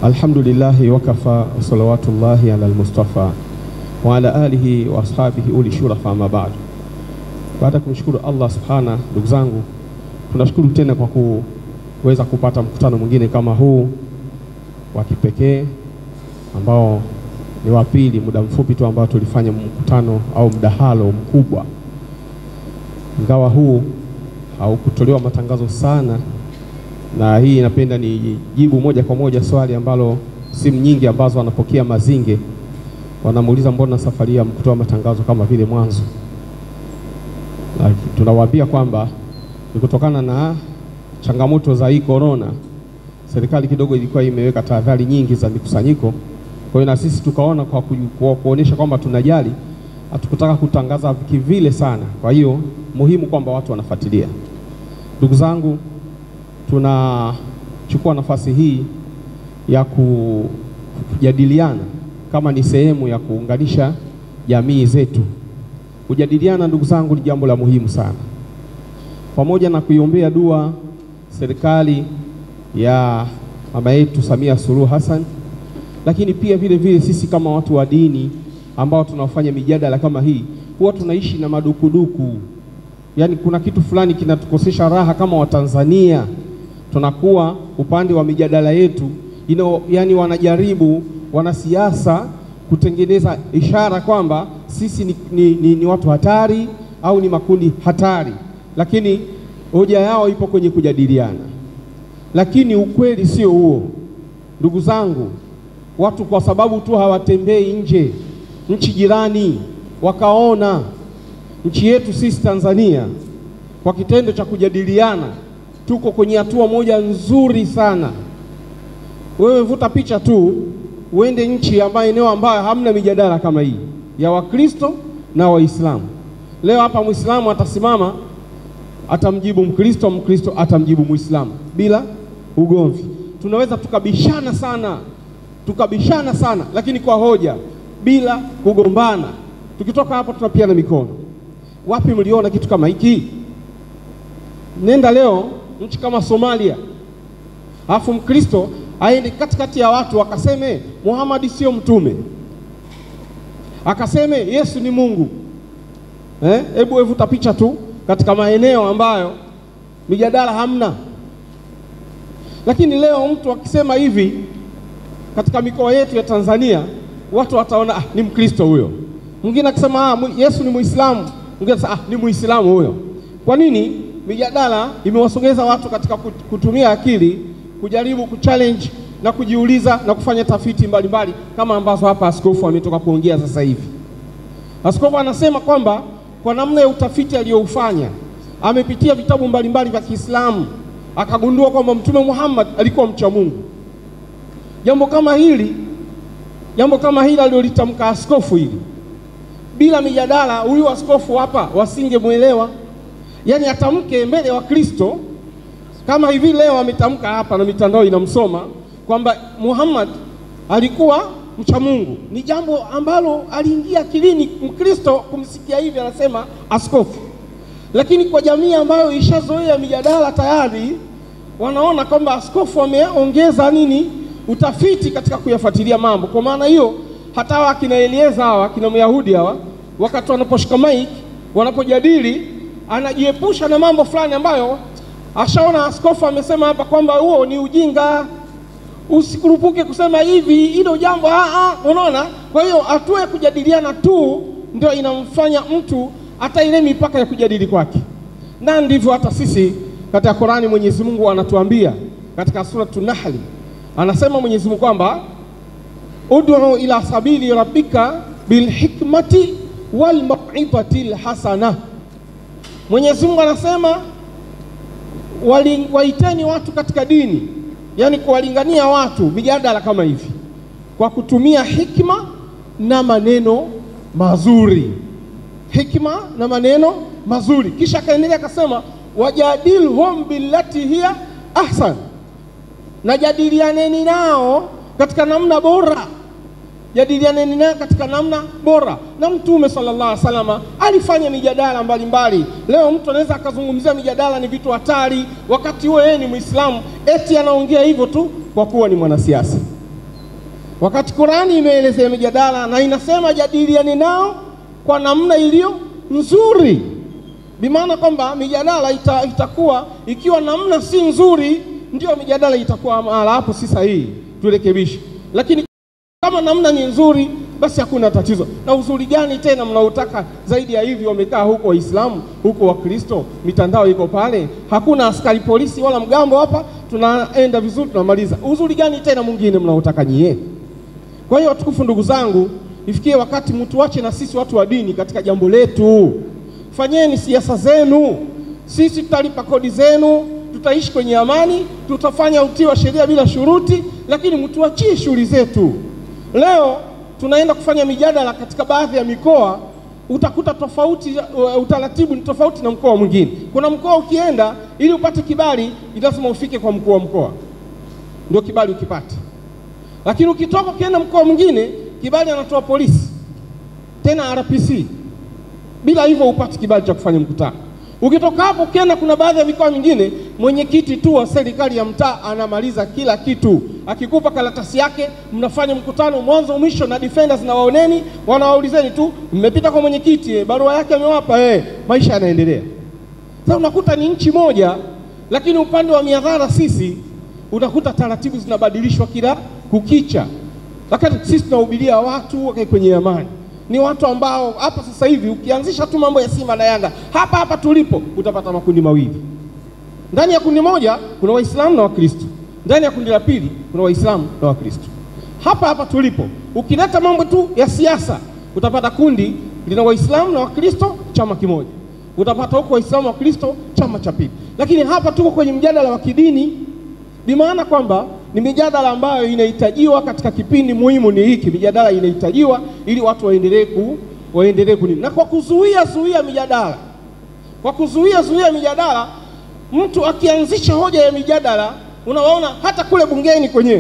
Alhamdulillahi wakafa salawatullahi ala almustafa wa ala alihi wa ashabihi uli shurafa ma ba'd. Baada ya kumshukuru Allah subhana, ndugu zangu, tunashukuru tena kwa kuweza kupata mkutano mwingine kama huu wa kipekee ambao ni wa pili, muda mfupi tu ambao tulifanya mkutano au mdahalo mkubwa, ingawa huu haukutolewa matangazo sana na hii napenda ni jibu moja kwa moja swali ambalo simu nyingi ambazo wanapokea Mazinge wanamuuliza mbona safari ya mkutoa matangazo kama vile mwanzo. Na tunawaambia kwamba ni kutokana na changamoto za hii corona, serikali kidogo ilikuwa imeweka tahadhari nyingi za mikusanyiko. Kwa hiyo na sisi tukaona kwa, ku, kwa kuonesha kwamba tunajali, hatukutaka kutangaza kivile sana. Kwa hiyo muhimu kwamba watu wanafuatilia. Ndugu zangu, tunachukua nafasi hii ya kujadiliana kama ni sehemu ya kuunganisha jamii zetu. Kujadiliana ndugu zangu, ni jambo la muhimu sana, pamoja na kuiombea dua serikali ya mama yetu Samia Suluhu Hassan, lakini pia vile vile sisi kama watu wa dini ambao tunafanya mijadala kama hii, huwa tunaishi na madukuduku, yaani kuna kitu fulani kinatukosesha raha kama Watanzania tunakuwa upande wa mijadala yetu ino, yani wanajaribu wanasiasa kutengeneza ishara kwamba sisi ni, ni, ni, ni watu hatari au ni makundi hatari, lakini hoja yao ipo kwenye kujadiliana, lakini ukweli sio huo, ndugu zangu. Watu kwa sababu tu hawatembei nje nchi jirani wakaona nchi yetu sisi Tanzania kwa kitendo cha kujadiliana tuko kwenye hatua moja nzuri sana. Wewe vuta picha tu uende nchi ambayo eneo ambayo hamna mijadala kama hii ya Wakristo na Waislamu. Leo hapa Muislamu atasimama atamjibu Mkristo, Mkristo atamjibu Muislamu bila ugomvi. Tunaweza tukabishana sana, tukabishana sana, lakini kwa hoja, bila kugombana. Tukitoka hapo tunapiana mikono. Wapi mliona kitu kama hiki? Nenda leo nchi kama Somalia, alafu Mkristo aende katikati ya watu akaseme Muhammad sio mtume, akaseme Yesu ni Mungu. Hebu eh, vuta picha tu katika maeneo ambayo mijadala hamna. Lakini leo mtu akisema hivi katika mikoa yetu ya Tanzania, watu wataona ah, ni Mkristo huyo. Mwingine akisema ah, Yesu ni Muislamu, mwingine akisema ah, ni Muislamu huyo. Kwa nini? Mijadala imewasogeza watu katika kutumia akili kujaribu kuchallenge na kujiuliza na kufanya tafiti mbalimbali mbali, kama ambazo hapa askofu ametoka kuongea sasa hivi. Askofu anasema kwamba kwa namna ya utafiti aliyoufanya amepitia vitabu mbalimbali vya Kiislamu akagundua kwamba Mtume Muhammad alikuwa mcha Mungu. Jambo kama hili jambo kama hili alilolitamka askofu hili, bila mijadala, huyu askofu hapa wasingemwelewa yaani atamke mbele wa Kristo kama hivi leo ametamka hapa na mitandao inamsoma kwamba Muhammad alikuwa mcha Mungu, ni jambo ambalo aliingia akilini Mkristo kumsikia hivi, anasema askofu. Lakini kwa jamii ambayo ishazoea mijadala tayari, wanaona kwamba askofu ameongeza nini, utafiti katika kuyafuatilia mambo. Kwa maana hiyo, hata hawa akina Elieza hawa akina Myahudi hawa, wakati wanaposhika maiki wanapojadili anajiepusha na mambo fulani ambayo ashaona askofu amesema hapa kwamba huo ni ujinga, usikurupuke kusema hivi, hilo jambo unaona. Kwa hiyo hatua ya kujadiliana tu ndio inamfanya mtu hata ile mipaka ya kujadili kwake, na ndivyo hata sisi katika Qurani Mwenyezi Mungu anatuambia katika suratu Nahli, anasema Mwenyezi Mungu kwamba ud'u ila sabili rabbika bilhikmati wal mau'izati lhasana Mwenyezi Mungu anasema wali, waiteni watu katika dini, yaani kuwalingania watu mijadala kama hivi kwa kutumia hikma na maneno mazuri, hikma na maneno mazuri. Kisha akaendelea akasema, wajadilhum billati hiya ahsan, na jadilianeni nao katika namna bora jadilianeni naye katika namna bora. Na Mtume sallallahu alaihi wasallam alifanya mijadala mbalimbali. Leo mtu anaweza akazungumzia mijadala ni vitu hatari, wakati huo yeye ni Muislamu, eti anaongea hivyo tu kwa kuwa ni mwanasiasa. wakati Qurani imeelezea mijadala na inasema jadiliani nao kwa namna iliyo nzuri, bimaana kwamba mijadala ita, itakuwa ikiwa namna si nzuri, ndio mijadala itakuwa mahala hapo si sahihi, turekebishe. Lakini kama namna ni nzuri, basi hakuna tatizo. Na uzuri gani tena mnaotaka zaidi ya hivi? Wamekaa huko Waislamu, huko Wakristo, mitandao iko pale, hakuna askari polisi wala mgambo hapa, tunaenda vizuri, tunamaliza. Uzuri gani tena mwingine mnaotaka nyie? Kwa hiyo watukufu, ndugu zangu, ifikie wakati mtuache na sisi watu wa dini katika jambo letu. Fanyeni siasa zenu, sisi tutalipa kodi zenu, tutaishi kwenye amani, tutafanya utii wa sheria bila shuruti, lakini mtuachie shughuli zetu. Leo tunaenda kufanya mijadala katika baadhi ya mikoa, utakuta tofauti, uh, utaratibu ni tofauti na mkoa mwingine. Kuna mkoa ukienda, ili upate kibali, lazima ufike kwa mkuu wa mkoa ndio kibali ukipate lakini ukitoka ukienda mkoa mwingine kibali anatoa polisi tena RPC. Bila hivyo upati kibali cha kufanya mkutano. Ukitoka hapo ukienda, kuna baadhi ya mikoa mingine mwenyekiti tu wa serikali ya mtaa anamaliza kila kitu, akikupa karatasi yake, mnafanya mkutano mwanzo mwisho, na defenders na waoneni, wanawaulizeni tu, mmepita kwa mwenyekiti, eh, barua yake amewapa, eh, maisha yanaendelea. Sasa unakuta ni nchi moja, lakini upande wa miadhara sisi unakuta taratibu zinabadilishwa kila kukicha, lakini sisi tunahubiria watu wakae kwenye amani. Ni watu ambao hapa sasa hivi ukianzisha tu mambo ya Simba na Yanga hapa hapa tulipo, utapata makundi mawili. Ndani ya kundi moja kuna Waislamu na Wakristo, ndani ya kundi la pili kuna Waislamu na Wakristo. Hapa hapa tulipo, ukileta mambo tu ya siasa, utapata kundi lina Waislamu na Wakristo, chama kimoja. Utapata huko Waislamu na Wakristo, chama cha pili. Lakini hapa tuko kwenye mjadala wa kidini bimaana kwamba ni mijadala ambayo inahitajiwa katika kipindi muhimu ni hiki. Mijadala inahitajiwa ili watu waendelee ku waendelee kunini, na kwa kuzuia zuia mijadala, kwa kuzuia zuia mijadala, mtu akianzisha hoja ya mijadala, unawaona hata kule bungeni kwenyewe,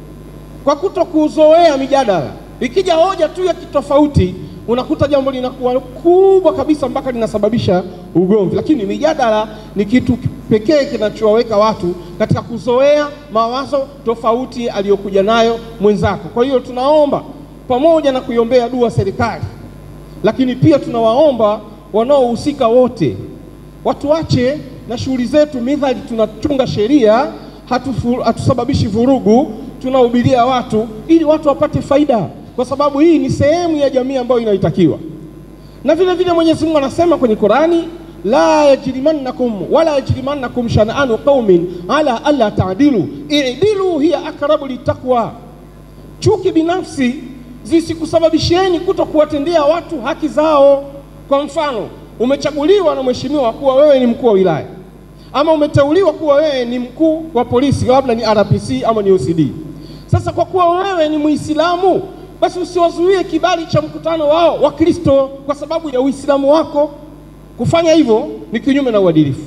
kwa kuto kuzoea mijadala, ikija hoja tu ya kitofauti, unakuta jambo linakuwa kubwa kabisa mpaka linasababisha ugomvi. Lakini mijadala ni kitu pekee kinachowaweka watu katika kuzoea mawazo tofauti aliyokuja nayo mwenzako. Kwa hiyo tunaomba pamoja na kuiombea dua serikali, lakini pia tunawaomba wanaohusika wote watuache na shughuli zetu, midhali tunachunga sheria, hatufu- hatusababishi vurugu, tunahubiria watu ili watu wapate faida, kwa sababu hii ni sehemu ya jamii ambayo inaitakiwa. Na vile vile Mwenyezi Mungu anasema kwenye Qurani la yajrimannakum wala yajrimannakum shan'anu qaumin ala alla ta'dilu i'dilu hiya aqrabu littaqwa, chuki binafsi zisikusababisheni kuto kuwatendea watu haki zao. Kwa mfano, umechaguliwa na mheshimiwa kuwa wewe ni mkuu wa wilaya ama umeteuliwa kuwa wewe ni mkuu wa polisi, labda ni RPC ama ni OCD. Sasa kwa kuwa wewe ni Muislamu, basi usiwazuie kibali cha mkutano wao wa Kristo kwa sababu ya Uislamu wako. Kufanya hivyo ni kinyume na uadilifu.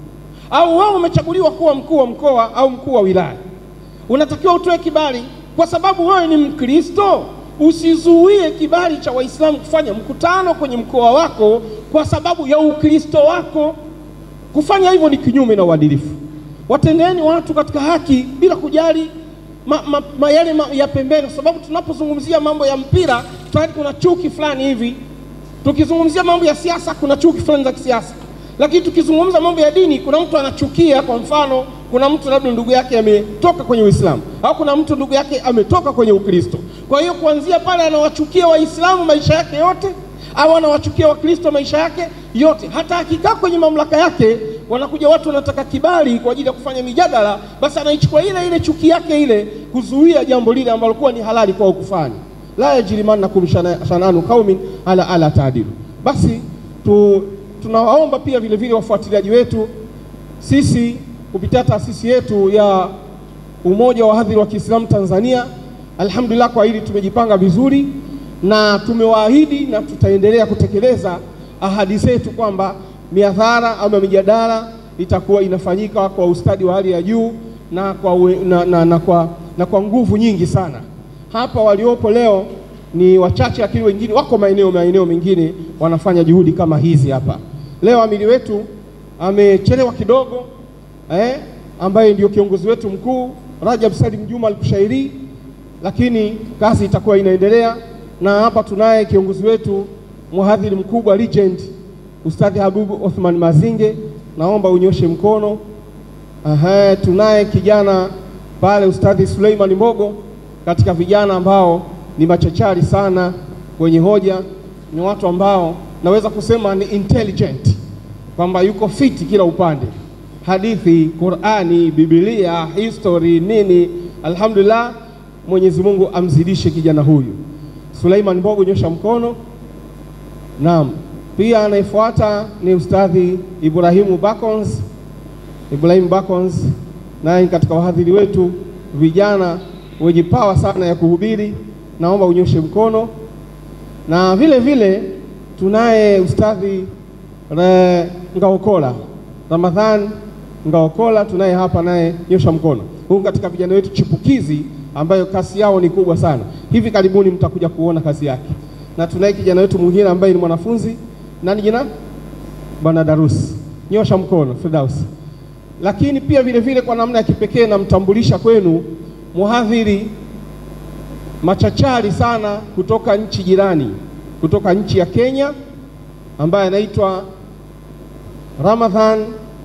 Au wewe umechaguliwa kuwa mkuu wa mkoa au mkuu wa wilaya, unatakiwa utoe kibali kwa sababu wewe ni Mkristo. Usizuie kibali cha Waislamu kufanya mkutano kwenye mkoa wako kwa sababu ya Ukristo wako. Kufanya hivyo ni kinyume na uadilifu. Watendeni watu katika haki bila kujali ma, ma, ma yale ma, ya pembeni, kwa sababu tunapozungumzia mambo ya mpira tayari kuna chuki fulani hivi tukizungumzia mambo ya siasa kuna chuki fulani za kisiasa, lakini tukizungumza mambo ya dini kuna mtu anachukia. Kwa mfano, kuna mtu labda ndugu yake ametoka kwenye Uislamu au kuna mtu ndugu yake ametoka kwenye Ukristo. Kwa hiyo kuanzia pale anawachukia Waislamu maisha yake yote, au anawachukia Wakristo maisha yake yote. Hata akikaa kwenye mamlaka yake, wanakuja watu wanataka kibali kwa ajili ya kufanya mijadala, basi anaichukua ile ile chuki yake ile kuzuia jambo lile ambalo kuwa ni halali kwao kufanya la yajrimannakum shananu qaumin ala ala taadilu. Basi tu, tunawaomba pia vile vile wafuatiliaji wetu sisi kupitia taasisi yetu ya Umoja wa Wahadhiri wa Kiislamu Tanzania, alhamdulillah, kwa hili tumejipanga vizuri na tumewaahidi na tutaendelea kutekeleza ahadi zetu kwamba miadhara ama mijadala itakuwa inafanyika kwa ustadi wa hali ya juu na kwa, uwe- na, na, na, kwa, na kwa nguvu nyingi sana. Hapa waliopo leo ni wachache, lakini wengine wako maeneo maeneo mengine wanafanya juhudi kama hizi hapa. Leo amiri wetu amechelewa kidogo eh, ambaye ndio kiongozi wetu mkuu Rajab Salim Juma Al-Kushairi, lakini kazi itakuwa inaendelea, na hapa tunaye kiongozi wetu mhadhiri mkubwa legend Ustadhi Habibu Othman Mazinge, naomba unyoshe mkono. Aha, tunaye kijana pale Ustadhi Suleiman Mbogo, katika vijana ambao ni machachari sana kwenye hoja, ni watu ambao naweza kusema ni intelligent, kwamba yuko fiti kila upande, hadithi, Qurani, Biblia, history, nini. Alhamdulillah, Mwenyezi Mungu amzidishe kijana huyu. Suleiman Mbogo, nyosha mkono. Naam, pia anayefuata ni Ustadhi Ibrahimu Bakons. Ibrahim Bakons naye katika wahadhiri wetu vijana wenye pawa sana ya kuhubiri, naomba unyoshe mkono. Na vile vile tunaye Ustadhi Ngaokola Ramadhan Ngaokola, tunaye hapa naye, nyosha mkono. Huyu katika vijana wetu chipukizi ambayo kasi yao ni kubwa sana, hivi karibuni mtakuja kuona kazi yake. Na tunaye kijana wetu mwingine ambaye ni mwanafunzi, nani jina? Bwana Darus, nyosha mkono. Firdaus lakini pia vile vile kwa namna ya kipekee namtambulisha kwenu mhadhiri machachari sana kutoka nchi jirani, kutoka nchi ya Kenya ambaye anaitwa Ramadhan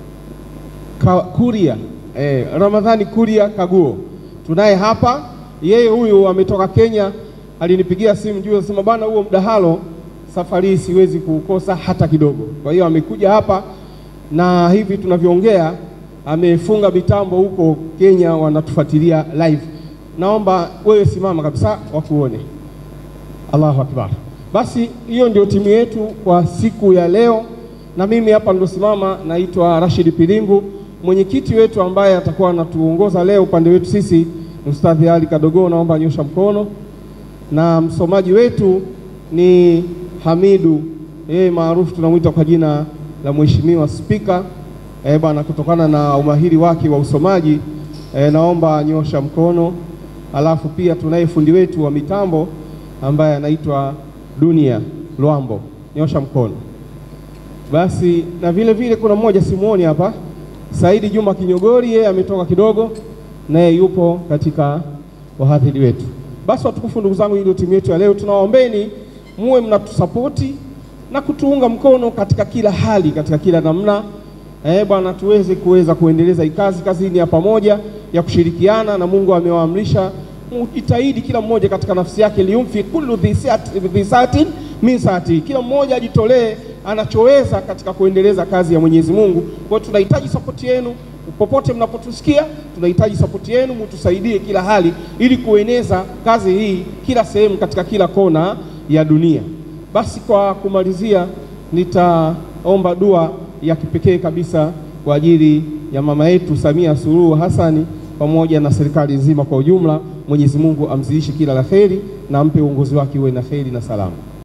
Kuria, eh, Ramadhani Kuria Kaguo tunaye hapa. Yeye huyu ametoka Kenya, alinipigia simu juu, anasema bwana, huo mdahalo safari hii siwezi kuukosa hata kidogo. Kwa hiyo amekuja hapa na hivi tunavyoongea amefunga mitambo huko Kenya, wanatufuatilia live. Naomba wewe simama kabisa wakuone. Allahu akbar. Basi hiyo ndio timu yetu kwa siku ya leo, na mimi hapa nilosimama naitwa Rashid Pilingu. Mwenyekiti wetu ambaye atakuwa anatuongoza leo upande wetu sisi ni Ustadhi Ali Kadogo, naomba nyosha mkono, na msomaji wetu ni Hamidu, yeye maarufu tunamwita kwa jina la Mheshimiwa Spika. Eh, bwana kutokana na umahiri wake wa usomaji eh, naomba nyosha mkono. Alafu pia tunaye fundi wetu wa mitambo ambaye anaitwa Dunia Lwambo, nyosha mkono. Basi na vile vile kuna mmoja simuoni hapa, Saidi Juma Kinyogori, yeye ametoka kidogo, naye yupo katika wahadhiri wetu. Basi watukufu, ndugu zangu, hii ndio timu yetu ya leo. Tunawaombeni muwe mnatusapoti na kutuunga mkono katika kila hali, katika kila namna Eh, bwana tuweze kuweza kuendeleza hii kazi. Kazi ni ya pamoja ya kushirikiana, na Mungu amewaamrisha mujitahidi kila mmoja katika nafsi yake, liumfi kullu dhi saatin min saati, kila mmoja ajitolee anachoweza katika kuendeleza kazi ya Mwenyezi Mungu. Kwa hiyo tunahitaji sapoti yenu popote mnapotusikia, tunahitaji sapoti yenu, mutusaidie kila hali, ili kueneza kazi hii kila sehemu, katika kila kona ya dunia. Basi kwa kumalizia, nitaomba dua ya kipekee kabisa kwa ajili ya mama yetu Samia Suluhu Hassani pamoja na serikali nzima kwa ujumla. Mwenyezi Mungu amzidishe kila la kheri na ampe uongozi wake uwe na kheri na salama.